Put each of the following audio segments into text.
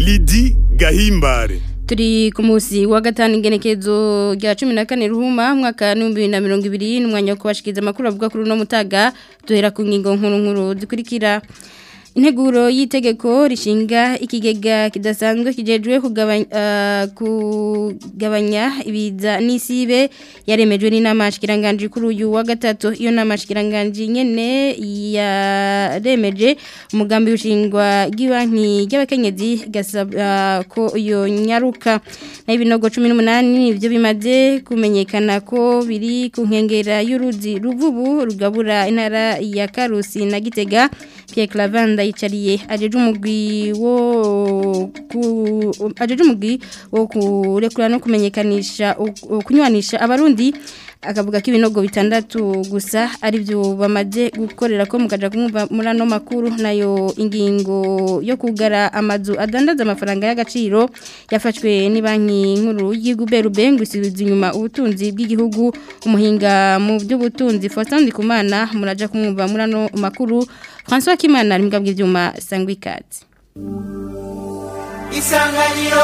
Lidi Gahimbare turi ku munsi wa gatanu ingenekezo rya cumi na kane ruhuma mwaka w'ibihumbi bibiri na mirongo ibiri n'umwanya wo kubashikiriza amakuru avuga kuri uno mutaga duhera ku ngingo nkuru nkuru zikurikira integuro y'itegeko rishinga ikigega kidasanzwe kijejwe kugabanya uh, kugabanya ibiza n'isibe yaremejwe n'inama shikiranganje kuri uyu wa gatatu iyo nama shikiranganje nyene yaremeje umugambi ushingwa gibanki y'abakenyezi gasaba uh, ko iyo nyaruka na ibinogo 18 nivyo bimaze kumenyekana ko biri ku nkengera y'uruzi ruvubu rugabura intara ya Karusi na Gitega Pierre Clavanda yicariye ajeje umugwi wo ajeje umugwi wo kurekura no kumenyekanisha kunywanisha abarundi akavuga ko ibinogo bitandatu gusa ari byo bamaze gukorera ko mukaja kumva muri ano makuru nayo ingingo yo kugara amazu adandaza amafaranga y'agaciro yafashwe ni banki nkuru y'iguberube ngo isubiza inyuma ubutunzi bw'igihugu umuhinga mu by'ubutunzi Faustin Ndikumana muraja kumwumva muri ano makuru François Kimana ari mbwa bw'ivyuma sangwa ikaze Isanganiro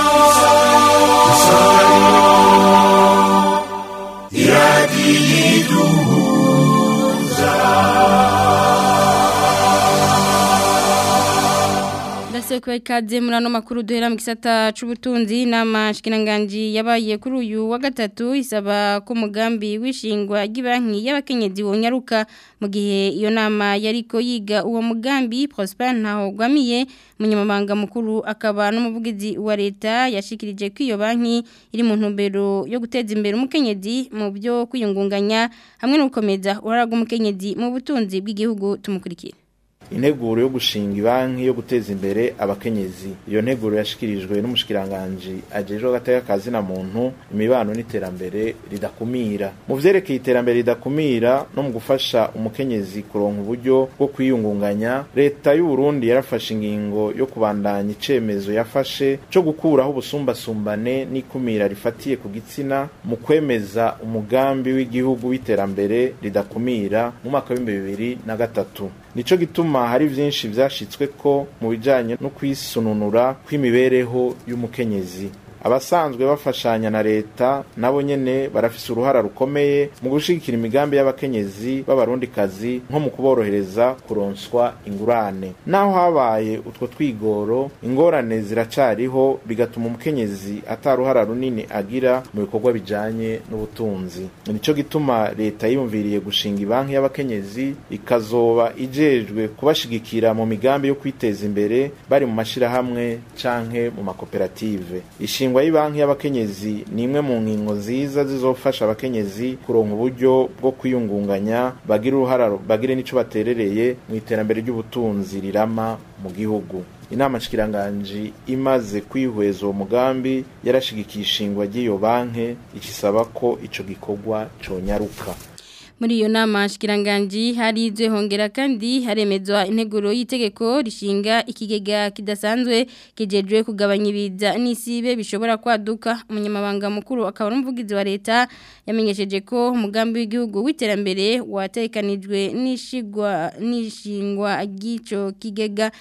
Ndasekuye ikaze muri ano makuru duhera mu gisata c'ubutunzi n'amashikiranganje yabaye kuri uyu wa gatatu isaba ko umugambi wishingwa ry'ibanki y'abakenyezi wonyaruka mu gihe iyo nama yariko yiga uwo mugambi Prosper ntaho gwamiye munyamabanga mukuru akaba n'umuvugizi wa leta yashikirije ko iyo banki iri mu ntumbero yo guteza imbere umukenyezi mu byo kwiyungunganya hamwe no gukomeza uraraga umukenyezi mu butunzi bw'igihugu tumukurikira integuro yo gushinga banki yo guteza imbere abakenyezi iyo nteguro yashikirijwe n'umushikiranganje ajejwe agateka kazi na muntu imibano n'iterambere ridakumira mu vyerekeye iterambere ridakumira no mu gufasha umukenyezi kuronka uburyo bwo kwiyungunganya leta y'u Burundi yarafashe ingingo yo kubandanya icemezo yafashe co gukuraho ubusumbasumbane n'ikumira rifatiye ku gitsina mu kwemeza umugambi w'igihugu w'iterambere ridakumira mu mwaka w'ibihumbi bibiri na gatatu nico gituma hari vyinshi vyashitswe ko mu bijanye no kwisununura kw'imibereho y'umukenyezi abasanzwe bafashanya na leta nabo nyene barafise uruhara rukomeye mu gushigikira imigambi y'abakenyezi b'abarundikazi nko mu kuborohereza kuronswa ingurane naho habaye utwo twigoro ingorane ziracariho bigatuma umukenyezi ataruhara runini agira mu bikorwa bijanye n'ubutunzi nico gituma leta yiyumviriye gushinga ibanki y'abakenyezi ikazoba ijejwe kubashigikira mu migambi yo kwiteza imbere bari mu mashirahamwe canke mu makoperative ishingwa y'ibanki y'abakenyezi ni imwe mu ngingo nziza zizofasha abakenyezi kuronka uburyo bwo kwiyungunganya bagira uruhara bagire n'ico baterereye mu iterambere ry'ubutunzi rirama mu gihugu inama nshikiranganje imaze kwihweza uwo mugambi yarashigikiye ishingwa ry'iyo banki ikisaba ko ico gikorwa conyaruka muri iyo nama shikiranganji harizwe hongera kandi haremezwa integuro y'itegeko rishinga ikigega kidasanzwe kijejwe kugabanya ibiza n'isibe bishobora kwaduka umunyamabanga mukuru akaba n'umuvugizi wa leta yamenyesheje ko umugambi w'igihugu w'iterambere watekanijwe n'ishigwa n'ishingwa ry'ico kigega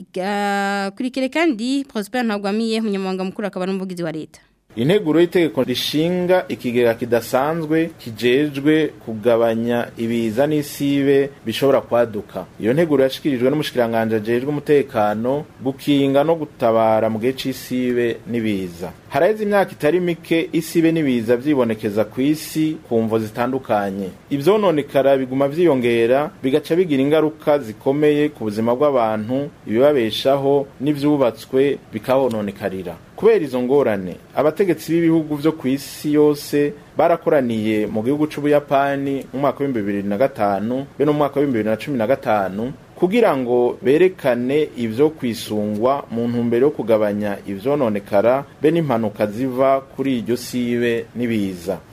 kurikire kandi Prosper Ntagwamiye umunyamabanga mukuru akaba n'umuvugizi wa leta integuro y'itegeko rishinga ikigega kidasanzwe kijejwe kugabanya ibiza n'isibe bishobora kwaduka iyo nteguro yashikirijwe n'umushikiranganje ajejwe umutekano gukinga no gutabara mu gihe c'isibe n'ibiza haraheze imyaka itari mike isibe n'ibiza vyibonekeza ku isi ku mvo zitandukanye ivyononekara biguma vyiyongera bigaca bigira ingaruka zikomeye ku buzima bw'abantu ibibabeshaho n'ivyubatswe bikahononekarira kubera izo ngorane abategetsi b'ibihugu vyo ku isi yose barakoraniye mu gihugu c'ubuyapani mu mwaka w'ibihumbi bibiri na gatanu be no mu mwaka w'ibihumbi bibiri na cumi na gatanu kugira ngo berekane ivyo kwisungwa mu ntumbero yo kugabanya ivyononekara be n'impanuka ziva kuri iryo sibe n'ibiza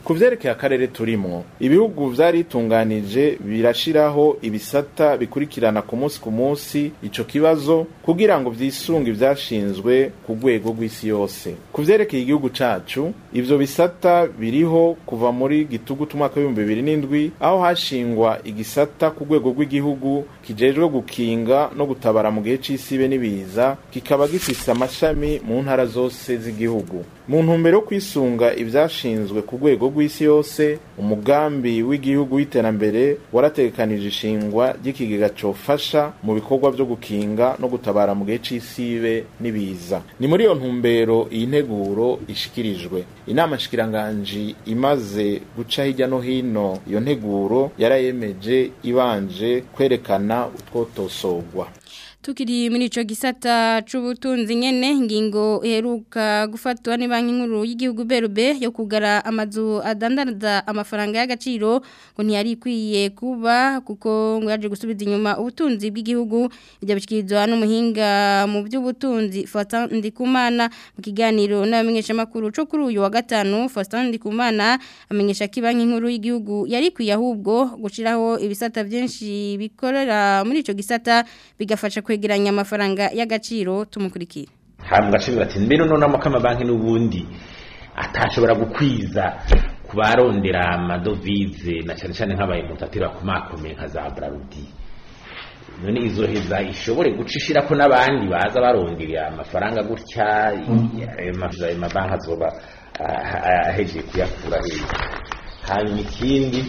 ku vyerekeye akarere turimwo ibihugu vyaritunganije birashiraho ibisata bikurikirana ku munsi ku munsi ico kibazo kugira ngo vyisunge ivyashinzwe ku rwego rw'isi yose ku vyerekeye igihugu cacu ivyo bisata biriho kuva muri gitugutu umwaka w'ibihumbi bibiri n'indwi aho hashingwa igisata ku rwego rw'igihugu kijejwe gukinga no gutabara mu gihe c'isibe n'ibiza kikaba gifise amashami mu ntara zose z'igihugu mu ntumbero yo kwisunga ivyashinzwe ku rwego rw'isi yose umugambi w'igihugu w'iterambere warategekanije ishingwa ry'ikigega cofasha mu bikorwa vyo gukinga no gutabara mu gihe c'isibe n'ibiza ni muri iyo ntumbero iyi nteguro ishikirijwe inama nshikiranganji imaze guca hirya no hino iyo nteguro yarayemeje ibanje kwerekana utwotosorwa Tukiri muri ico gisata c'ubutunzi nyene ngingo iheruka gufatwa ni banki nkuru y'igihugu BRB yo kugara amazu adandaza amafaranga y'agaciro ngo ntiyari ikwiye kuba kuko ngo yaje gusubiza inyuma ubutunzi bw'igihugu ibyo bishikirizwa n'umuhinga mu by'ubutunzi Faustin Ndikumana mu kiganiro n'abamenyesha makuru cyo kuri uyu wa gatanu Faustin Ndikumana amenyesha ko banki nkuru y'igihugu yari ikwiye ahubwo gushiraho ibisata byinshi bikorera muri ico gisata bigafasha kwegeranya amafaranga y'agaciro tumukurikira hambwa ashobora ati mbere none amakama banki n'ubundi atashobora gukwiza ku barondera amadovize na cyane cyane nk'abaye mutatira ku makomeye nka za Brarudi none izo heza ishobore gucishira ko n'abandi baza barondera amafaranga gutya ayo mabanki azoba ahejeje kuyakura hejuru hanyuma ikindi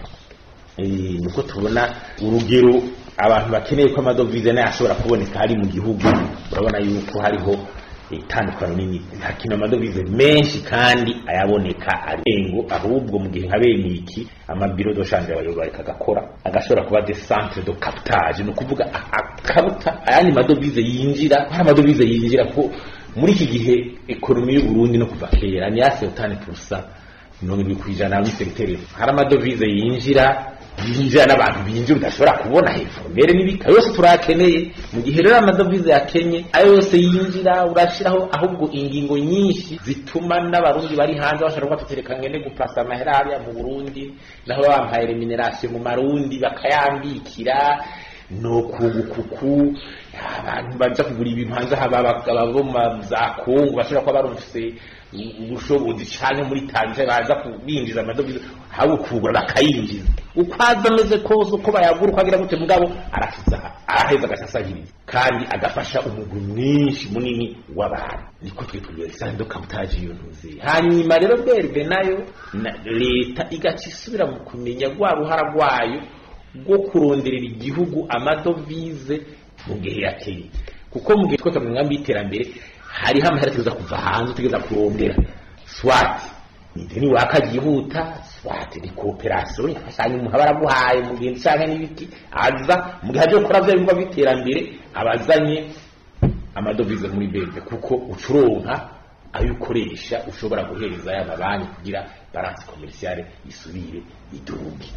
nuko tubona urugero abantu bakeneye ko amadovize nayo ashobora kuboneka hari mu gihugu urabona yuko hariho itandukano nini hakina amadovize menshi kandi ayaboneka arengo ahubwo mu gihe nka bene iki amabiro doshanje abayoboka agakora agashobora kuba de centre de captage ni ukuvuga akaruta ayandi madovize yinjira hari amadovize yinjira ko muri iki gihe ekonomi y'u Burundi no kuva kera ni yase utane purusa mirongo irindwi ku ijana muri segiteri hari amadovize yinjira yinjira n'abantu binjira udashobora kubona informere n'ibika yose turakeneye mu gihe rero amadovize yakenye ayo yose yinjira urashiraho ahubwo ingingo nyinshi zituma n'abarundi bari hanze bashobora kuba tutereka ngene gupasa amahera hariya mu Burundi naho bampaye remuneration mu marundi bakayambikira no kugukuku abantu baza kugura ibintu hanze haba ababo za Kongo bashobora kuba barufise ubushobozi cyane muri Tanzania baza kubinjiza amadovize habo kugura bakayinjiza uko aza ameze kose uko bayagura uko agira gute mugabo arakiza araheza agasasagiriza kandi agafasha umugwi mwinshi munini w'abantu niko twitubwira isando kabutaje iyo ntuzi hanyuma rero berbe nayo leta igaca isubira mu kumenya rwa ruhara rwayo rwo kuronderera igihugu amadovize mu gihe yakeye kuko mu gihe twese mu nkambi y'iterambere hariho amahera tuza kuva hanze tugeza kurondera swati ni waka yihuta swati ni kooperasiyo yafashanya umuntu aba araguhaye mu gihe cyangwa n'ibiti aza mu gihe aje gukora bya bikorwa by'iterambere abazanye amadovize muri bebe kuko ucuronka ayo ukoresha ushobora guhereza aya mabanki kugira baransi komerisiyare isubire iduge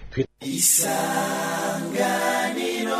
isanganiro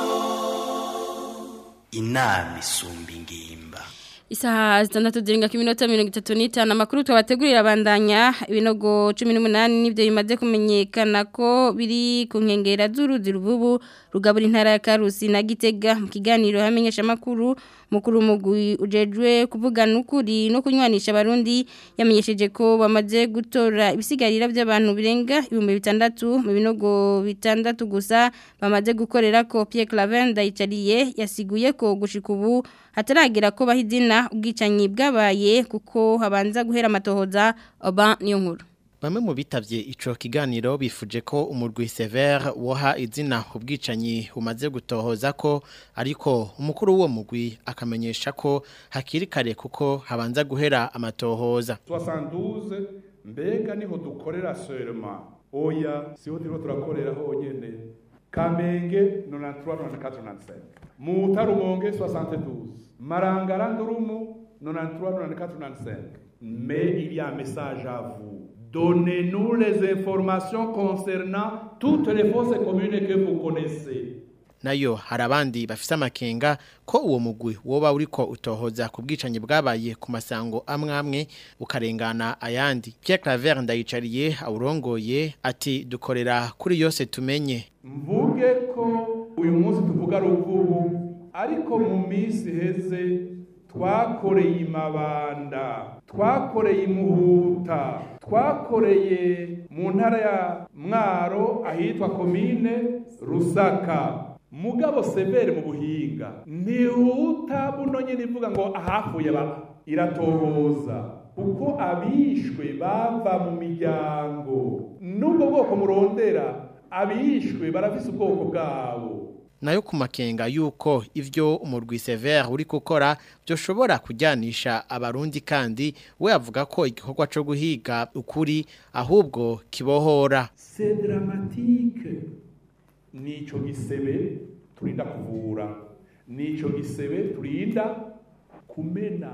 inama isumba ingimba Isaha zitandatu zirenga ku minota mirongo itatu n'itanu amakuru twabategurira abandanya ibinogo cumi n'umunani nibyo bimaze kumenyekana ko biri ku nkengera z'uruzi rububu rugabura intara ya karusi na gitega mu kiganiro hamenyesha amakuru mukuru mugwi ujejwe kuvugana ukuri no kunywanisha abarundi yamenyesheje ko bamaze gutora ibisigarira by'abantu birenga ibihumbi bitandatu mu binogo bitandatu gusa bamaze gukorera ko Pierre Clavenda yicariye yasiguye ko gushika ubu hataragira ko bahizina ubwicanyi bwabaye kuko habanza guhera amatohoza oba niyo nkuru Bamwe mu bitavye ico kiganiro bifuje ko umurwi Sever woha izina ubwicanyi umaze gutohoza ko ariko umukuru w'uwo mugwi akamenyesha ko hakiri kare kuko habanza guhera amatohoza 72 mbega niho dukorera seulement oya siho turiko turakorera honyene Kamenge 93 94 95 Mutarumonge 72 Marangara Ndurumu 93 94 95 Mais il y a un message à vous Donnez-nous les informations concernant toutes les fausses communes que vous connaissez. nayo hari abandi bafise amakenga ko uwo mugwi woba uriko utohoza ku bwicanyi bwabaye ku masango amwe amwe ukarengana ayandi Pierre Claver ndayicariye awurongoye ati dukorera kuri yose tumenye mvuge ko uyu munsi tuvuga ruvubu ariko mu minsi heze twakoreye imabanda twakoreye imuhuta twakoreye mu ntara ya mwaro ahitwa komine rusaka mugabo severe mu buhinga ntihuta buno nyine ivuga ngo ahapfuye baba iratohoza kuko abishwe bava mu miryango n'ubwo bwoko murondera abishwe barafise ubwoko bwabo nayo ku makenga yuko ivyo umurwi Sever uri gukora byoshobora kujyanisha abarundi kandi we avuga ko igikorwa cyo guhiga ukuri ahubwo kibohora c'est dramatique nico gisebe turinda kuvura nico gisebe turinda kumena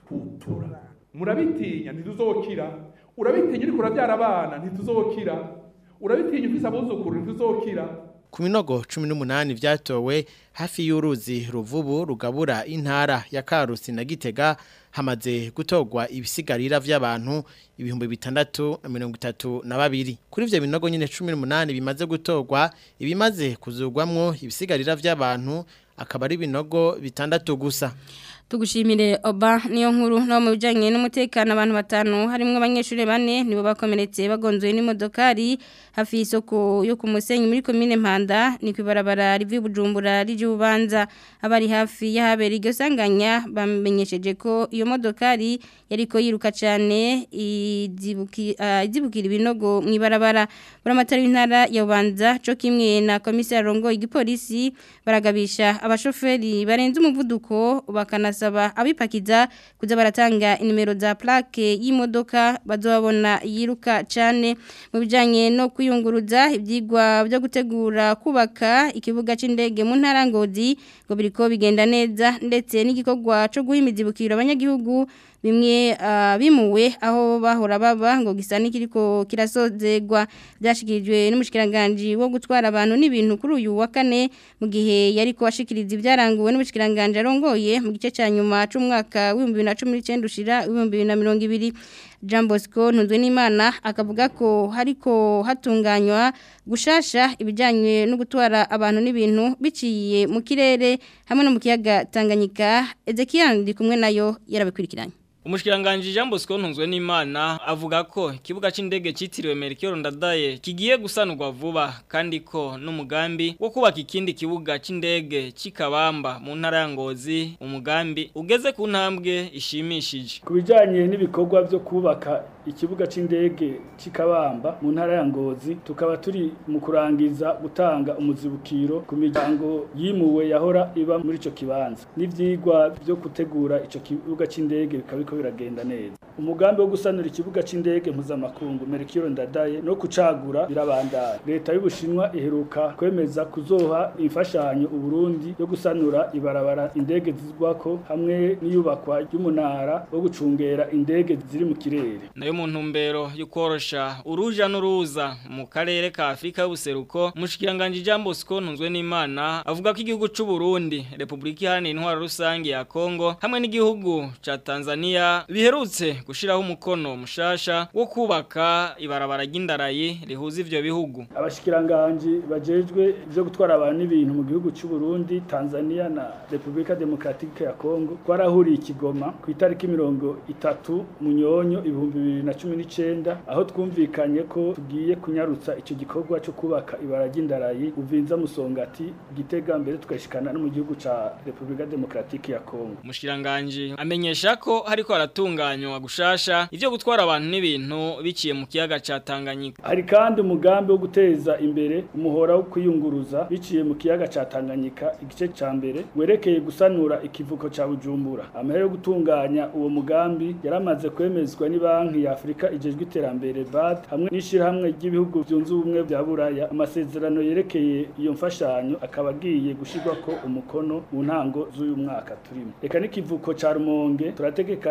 kutura murabitinya ntituzokira urabitinya uriko urabyara abana ntituzokira urabitinya ufise abuzukuru ntituzokira ku minogo cumi n'umunani vyatowe hafi y'uruzi ruvubu rugabura intara ya karusi na gitega hamaze gutorwa ibisigarira vy'abantu ibihumbi bitandatu na mirongo itatu na babiri kuri ivyo binogo nyene cumi n'umunani bimaze gutorwa ibimaze kuzurwamwo ibisigarira vy'abantu akaba ari ibinogo bitandatu gusa tugushimire oba niyo nkuru no mu bijanye n'umutekano abantu batanu harimo abanyeshuri bane nibo bakomeretse bagonzwe n'imodokari hafi y'isoko yo ku musenyi muri komine Mpanda ni kwibarabara rivi Bujumbura rije ubanza abari hafi y'ahabera iryo sanganya bamenyesheje ko iyo modokari yariko yiruka cyane izibukira ibinogo mu ibarabara buramatari w'intara ya Bubanza cyo kimwe na komisari rongo igipolisi baragabisha abashoferi barenze umuvuduko bakana basaba abipakiza kuza baratanga inimero za plaque y'imodoka bazobabona yiruka cyane mu bijanye no kuyunguruza ibyigwa byo gutegura kubaka ikibuga c'indege mu ntara ngozi ngo biriko bigenda neza ndetse n'igikorwa cyo guhimiza ibukiro abanyagihugu bimwe bimuwe aho bahora baba ngo gisa n'ikiriko kirasozegwa byashikirijwe n'umushikiranganje wo gutwara abantu n'ibintu kuri uyu wa kane mu gihe yari ko ashikiriza ibyaranguwe n'umushikiranganje arongoye mu gice cya nyuma c'umwaka wa 2019 ushira 2020 Jean Bosco ntunzwe n'Imana akavuga ko hariko hatunganywa gushasha ibijanye no gutwara abantu n'ibintu biciye mu kirere hamwe no mu kiyaga Tanganyika Ezekiel ndi kumwe nayo yarabikurikiranye Umushikiranganje Jean Bosco ntunzwe n'Imana avuga ko ikibuga c'indege citiriwe Melchior Ndadaye kigiye gusanurwa vuba kandi ko n'umugambi wo kubaka ikindi kibuga c'indege cikabamba mu ntara ya Ngozi umugambi ugeze ku ntambwe ishimishije kubijanye n'ibikorwa byo kubaka ikibuga c'indege cikabamba mu ntara ya Ngozi tukaba turi mu kurangiza gutanga umuzibukiro ku miryango yimuwe yahora iba muri ico kibanza n'ivyigwa byo gutegura ico kibuga c'indege bikabiko biragenda neza umugambi wo gusanura ikibuga c'indege mpuzamakungu Mercure Ndadaye no kucagura birabandanya leta y'ubushinwa iheruka kwemeza kuzoha imfashanyo uburundi yo gusanura ibarabara indege zizwako hamwe n'iyubakwa ry'umunara wo gucungera indege ziri mu kirere nayo mu ntumbero yo korosha uruja n'uruza mu karere ka Afrika y'ubuseruko mushikiranganje Jean Bosco ntunzwe n'Imana avuga ko igihugu c'u Burundi Republika Iharanira Intwaro Rusange ya Kongo hamwe n'igihugu ca Tanzania biherutse gushiraho umukono mushasha wo kubaka ibarabara ry'indarayi rihuza ivyo bihugu abashikiranganje bajejwe ivyo gutwara abantu n'ibintu mu gihugu c'u Burundi Tanzania na Republika Demokratike ya Kongo twarahuriye ikigoma ku itariki mirongo itatu munyonyo ibihumbi bibiri na cumi n'icenda aho twumvikanye ko tugiye kunyarutsa ico gikorwa co kubaka ibara ry'indarayi uvinza musongati gitega mbere tukashikana no mu gihugu ca Republika Demokratike ya Kongo mushiranganje amenyesha ko hariko haratunganywa gushasha ivyo gutwara abantu n'ibintu biciye mu kiyaga ca Tanganyika hari kandi umugambi wo guteza imbere umuhora wo kwiyunguruza biciye mu kiyaga ca Tanganyika igice ca mbere werekeye gusanura ikivuko ca Bujumbura amahera yo gutunganya uwo mugambi yaramaze kwemezwa ni banki ya Afrika ijejwe iterambere BAD hamwe n'ishirahamwe ry'ibihugu byunze ubumwe bya Buraya amasezerano yerekeye iyo mfashanyo akaba agiye gushirwa ko umukono mu ntango z'uyu mwaka turimo reka n'ikivuko ca Rumonge turategekanya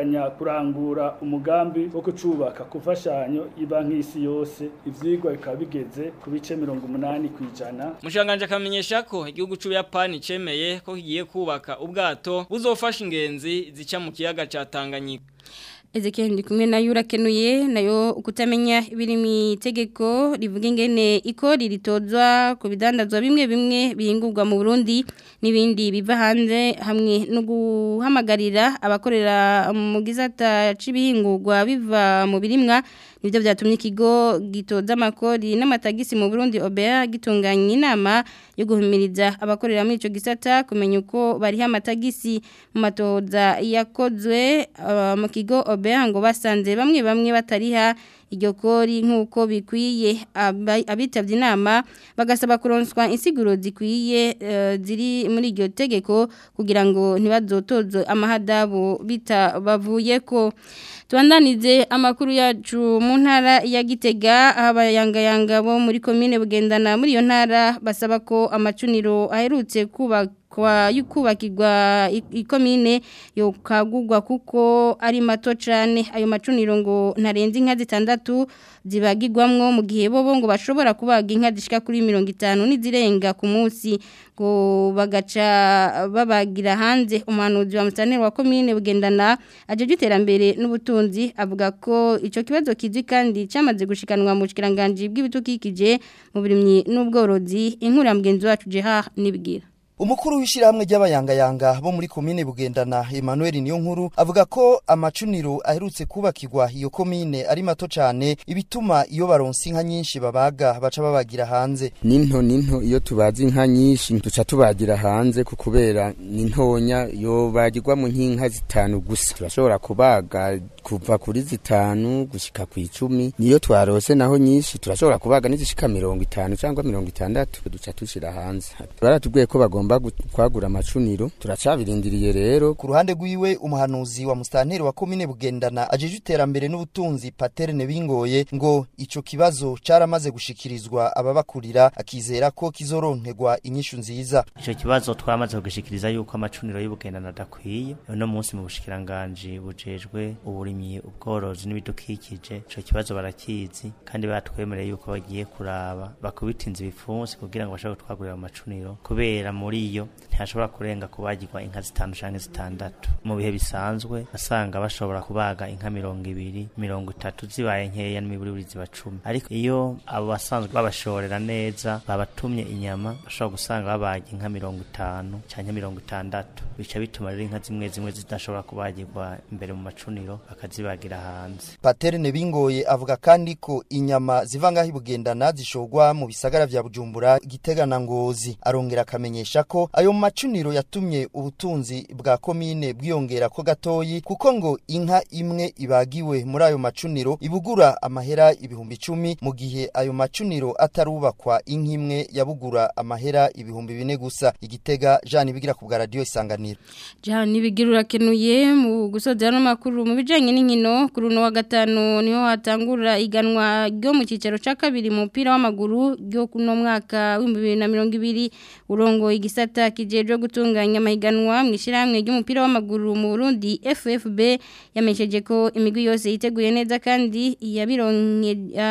turategekanya kurangura umugambi wo kucubaka ku mfashanyo ibanki y'isi yose ivyigwa bikaba bigeze ku bice mirongo umunani kw'ijana Mushanganje akamenyesha ko igihugu c'Ubuyapani cemeye ko kigiye kubaka ubwato buzofasha ingenzi zica mu kiyaga ca Tanganyika. Ezekiel ndi kumwe nayo urakenuye nayo ukutamenya ibiri mu itegeko rivuga ingene ikori ritozwa ku bidandazwa bimwe bimwe bihingurwa mu Burundi n'ibindi biva hanze hamwe no guhamagarira abakorera mu gisata c'ibihingurwa biva mu birimwa nibyo byatumye ikigo gitoza amakori n'amatagisi mu Burundi OBA gitunganya inama yo guhumiriza abakorera muri ico gisata kumenya uko bari amatagisi mu matoza yakozwe uh, mu kigo OBA ngo basanze bamwe bamwe batariha iryo kori nk'uko bikwiye abitavye inama bagasaba kuronswa insiguro zikwiye uh, ziri muri iryo tegeko kugira ngo ntibazotozwe amahadabu bitabavuyeko Tuandanize amakuru yacu mu ntara ya Gitega abayangayanga bo muri commune bugendana muri iyo ntara basaba ko amacuniro aherutse kuba kwa yukubakirwa ikomine yo kagugwa kuko ari mato cyane ayo macuniro ngo ntarenze inka zitandatu zibagirwamwo mu gihe bo ngo bashobora kubaga inka zishika kuri 50 n'izirenga ku munsi ngo bagaca babagira hanze umuhanuzi wa musaneri wa commune bugendana aje giterambere n'ubutunzi avuga ko ico kibazo kizwi kandi cyamaze gushikanwa mu kiranganje bw'ibitukikije mu birimyi n'ubworozi inkuru ya mugenzi wacu Gerard nibwira Umukuru w'ishirahamwe ry'abayangayanga bo muri komine Bugendana Emmanuel Niyonkuru avuga ko amacuniro aherutse kubakirwa iyo komine ari mato cyane ibituma iyo baronse inka nyinshi babaga baca babagira hanze. Ninto ninto iyo tubazi inka nyinshi duca tubagira hanze kukubera nintonya yo bagirwa mu nkinka zitanu gusa. Turashobora kubaga kuva kuri zitanu gushika ku icumi niyo twarose naho nyinshi turashobora kubaga nizishika mirongo itanu cyangwa mirongo itandatu duca tushira hanze. Baratubwiye ko bagomba bagomba kwagura amacuniro turacabirindiriye rero ku ruhande rwiwe umuhanuzi wa mustanteri wa komine bugendana ajeje iterambere n'ubutunzi paterne bingoye ngo ico kibazo caramaze gushikirizwa ababakurira akizera ko kizoronkerwa inyishu nziza ico kibazo twamaze kugishikiriza yuko amacuniro y'ubugendana adakwiye uno munsi mu bushikiranganje bujejwe uburimyi ubworozi n'ibidukikije ico kibazo barakizi kandi batwemereye yuko bagiye kuraba bakubitinza ibipfunsi kugira ngo bashobore gutwagurira amacuniro kubera muri iyo ntihashobora kurenga kubagirwa inka zitanu canke zitandatu mu bihe bisanzwe asanga bashobora kubaga inka mirongo ibiri mirongo itatu zibaye nkeya n'imiburiburi ziba cumi ariko iyo abo basanzwe babashorera neza babatumye inyama bashobora gusanga babaga inka mirongo itanu canke mirongo itandatu bica bituma rero inka zimwe zimwe zidashobora kubagirwa imbere mu macuniro bakazibagira hanze paterne bingoye avuga kandi ko inyama ziva ngaho ibugendana zishorwa mu bisagara vya bujumbura gitega na ngozi arongera akamenyesha ko ayo macuniro yatumye ubutunzi bwa komine bwiyongera ko gatoyi kuko ngo inka imwe ibagiwe muri ayo macuniro ibugura amahera ibihumbi icumi mu gihe ayo macuniro atarubakwa inka imwe yabugura amahera ibihumbi bine gusa igitega Jean Bigira ku bwa radio isanganiro Jean Bigira urakenuye mu gusoza no makuru mu bijanye n'inkino kuri no wa gatanu niho hatangura iganwa ryo mu cicaro ca kabiri mu mupira w'amaguru ryo kuno mwaka wa 2020 urongo igisata kijeje gutunganya amahiganwa mu ishiramwe ry'umupira w'amaguru mu Burundi FFB yamesheje ko imigwi yose yiteguye neza kandi yabironke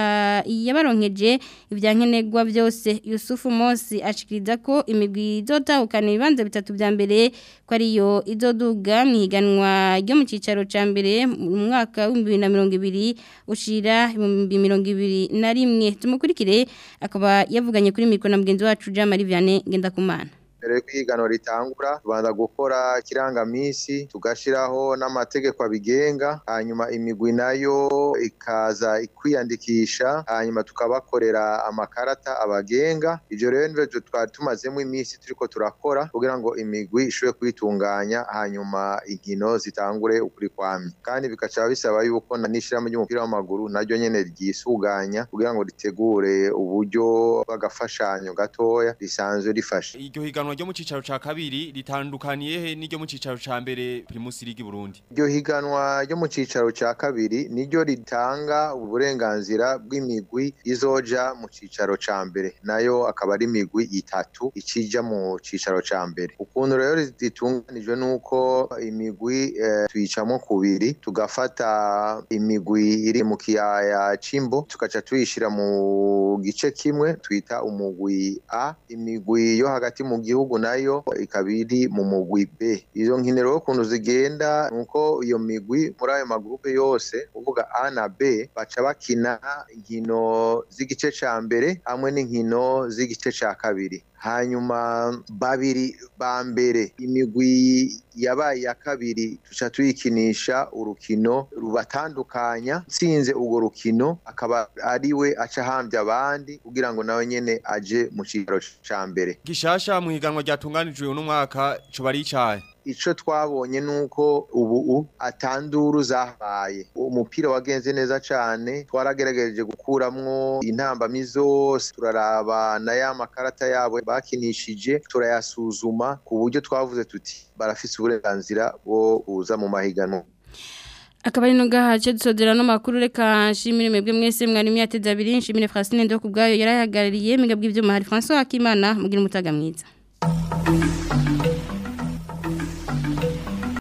yabaronkeje ivyankenegwa byose Yusufu Mosi ashikiriza ko imigwi izotahukana ibibanza bitatu bya mbere ko ariyo izoduga mu higanwa ryo mu cicaro ca mbere mu mwaka wa 2020 ushira 2021 tumukurikire akaba yavuganye kuri mikro na mugenzi wacu Jean Marie Vianney Ngendakumana mbere kwigano ritangura tubanza gukora kirangamisi tugashiraho n'amategeko abigenga hanyuma imigwi nayo ikaza kwiyandikisha hanyuma tukabakorera amakarata abagenga ivyo rero nivyo twari tumazemo iminsi turiko turakora kugira ngo imigwi ishobore kwitunganya hanyuma inkino zitangure ukuri kwamye kandi bikaca bisaba yuko n'ishirahamwe ry'umupira w'amaguru naryo nyene ryisuganya kugira ngo ritegure uburyo bw'agafashanyo gatoya risanzwe rifasha iryo higanwa ryo mu cicaro ca kabiri ritandukaniye he n'iryo mu cicaro ca mbere Primus League Burundi iryo higanwa ryo mu cicaro ca kabiri niryo ritanga uburenganzira bw'imigwi izoja mu cicaro ca mbere nayo akaba ari imigwi itatu ikija mu cicaro ca mbere ukuntu rero ritunganijwe nuko imigwi eh, tuyicamo kubiri tugafata imigwi iri mu kiyaya c'imbo tugaca tuyishira mu gice kimwe twita umugwi A imigwi yo hagati mu gihugu nayo ikaba iri mu mugwi B izo nkino rero ukuntu zigenda nuko iyo migwi muri ayo magrupe yose uvuga A na B baca bakina inkino z'igice ca mbere hamwe n'inkino z'igice ca kabiri hanyuma babiri ba mbere imigwi yabaye ya kabiri tuca tuyikinisha urukino rubatandukanya tsinze urwo rukino akaba ari we aca ahambye abandi kugira ngo nawe nyene aje mu cicaro ca mbere gishasha mu higanwa ryatunganijwe uno mwaka coba ari icahe ico twabonye nuko ubu atanduru zahabaye umupira wagenze neza cane twaragerageje gukuramwo intambamyi zose turaraba na ya makarata yabo bakinishije turayasuzuma ku buryo twavuze tuti barafise uburenganzira bwo kuza mu mahiganwa akaba ari no gahace dusodera no makuru reka nshimire mwebwe mwese mwari myateza abiri nshimire Francine ndo kubgayo yarahagarariye migabwe ivyuma hari François Akimana mugira umutaga mwiza